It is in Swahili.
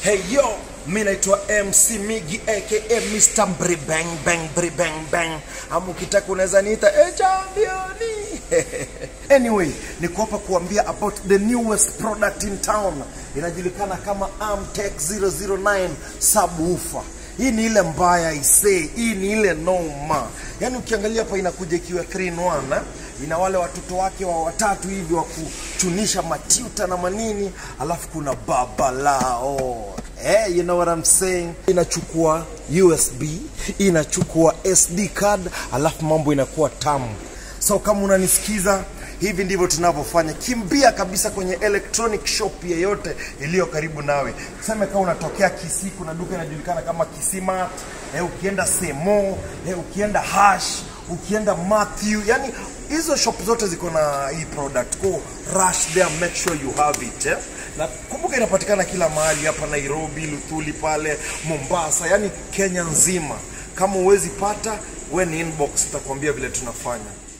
Hey yo, mi naitwa MC Migi aka Mr. Mbri Bang Bang Mbri Bang Bang, ama ukitaka unaweza niita eh, championi. anyway, niko hapa kuambia about the newest product in town, inajulikana kama Amtech 009 subwoofer. Hii ni ile mbaya isee, hii ni ile noma. Yaani ukiangalia hapa inakuja ikiwa 3 in 1 eh? ina wale watoto wake wa watatu hivi wa kuchunisha matuta na manini, alafu kuna baba lao eh, you know what I'm saying. Inachukua USB, inachukua SD card, alafu mambo inakuwa tamu. So kama unanisikiza hivi ndivyo tunavyofanya. Kimbia kabisa kwenye electronic shop yeyote iliyo karibu nawe. Tuseme kama unatokea Kisii, kuna duka inajulikana kama Kisimat, eh, ukienda Semo, eh, ukienda Hash, ukienda Matthew, yani hizo shop zote ziko na hii product. Go rush there, make sure you have it eh? Na kumbuka inapatikana kila mahali hapa Nairobi, Luthuli pale, Mombasa, yani Kenya nzima. Kama huwezi pata, we ni inbox, tutakwambia vile tunafanya.